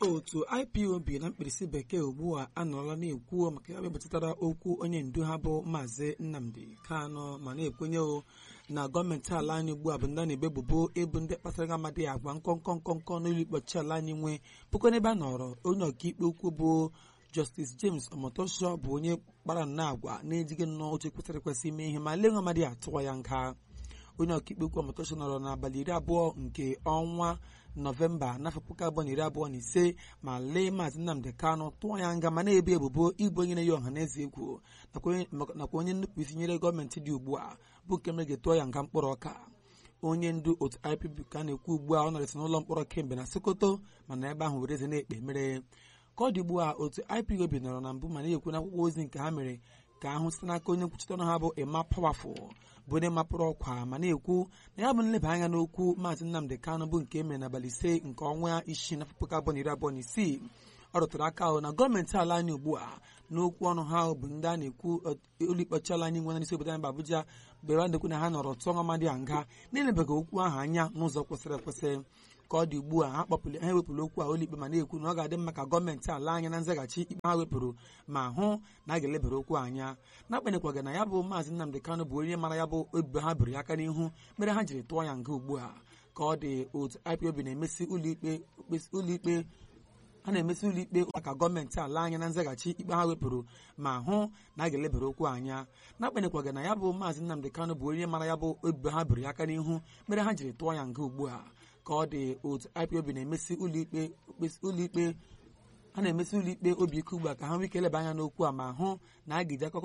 otu ipob na mkpirisi bekee ugbu a anọrọla na-ekwu maka ya metụtara okwu onye ndu ha bụ maazị nnamdi kanu ma na-ekwenye o na gọọmenti ala anyị ugbu a bụ ndị a na-ebebubo ịbụ ndị kpatara amadị agwa nkọnkọ nkọnkọ n'ụlọ ikpe ọchịchị ala anyị nwee bụkwa n'ebe a nọrọ onye ọkaikpe ukwu bụ Justice James Omotosho bụ onye kpara nnọọ agwa na-ejighị nnọọ oche kwesịrị ekwesị ime ihe ma lee nwa amadị atụwa ya nga onye ọkaikpe ukwu Omotosho nọrọ n'abalị iri abụọ nke ọnwa nọvemba n'afọ puku abụọ na iri abụọ na ise ma lee maazị Nnamdi Kanu tụọ ya nga ma na-ebu ebubo ịbụ onye na-eyi ọha na eze egwu nakwa onye nnupụ isi nyere gọọmenti dị ugbu a bụ nke mere ga-etụọ ya nga mkpụrụ ọka onye ndu otu IPOB ka a na-ekwu ugbu a ọ nọrịsị n'ụlọ mkpọrọ kemgbe na Sokoto mana ebe ahụ were eze na-ekpe mere ka ọ dị ugbu a otu IPOB nọrọ na mbụ ma na-ekwu n'akwụkwọ ozi nke ha mere ka ahụ site n'aka onye nkwuchite ọnụ ha bụ Emma Powerful bụ onye mapụrụ ọkwa ma na-ekwu na ya bụ nleba anya n'okwu maazị Nnamdi Kanu bụ nke emere n'abalị ise nke ọnwa isii na puku abụọ na iri abụọ na isii ọ rụtụrụ aka ahụ na gọọmenti ala anyị ugbu a n'okwu ọnụ ha bụ ndị a na-ekwu ụlọikpe ọchịchị ala anyị nwere n'isi obodo anyị bụ Abuja bụ ebe a na-ekwu na ha nọrọ tụọ nwamadị a nga na-elebeghị okwu ahụ anya n'ụzọ kwesịrị ekwesị ka ọ dị ugbu a ha kpọpụrụ ha ewepụrụ okwu a ụlọikpe ma na-ekwu na ọ ga-adị mma ka gọọmenti ala anya na nzaghachi ikpe ha wepụrụ ma hụ na a ga-elebere okwu anya n'agbanyeghị na ya bụ maazị Nnamdi Kanu bụ onye mara ya bụ ebubo ha biri aka n'ihu mere ha jiri tụọ ya nga ugbu a ka ọ dị otu IPOB na-emesi ụlọikpe a na-emesi ụlọikpe maka gọọmenti ala anya na nzaghachi ikpe ha wepụrụ ma hụ na a ga-elebere okwu anya n'agbanyeghị na ya bụ maazị Nnamdi Kanu bụ onye mara ya bụ ebubo ha biri aka n'ihu mere ha jiri tụọ ya nga ugbu a ka ọ dị otu IPOB na-emesi ụlọikpe a na-emesi ụlọikpe obi ike ugbu a ka ha nwee ike eleba anya n'okwu a ma hụ na a ga-eji akụkọ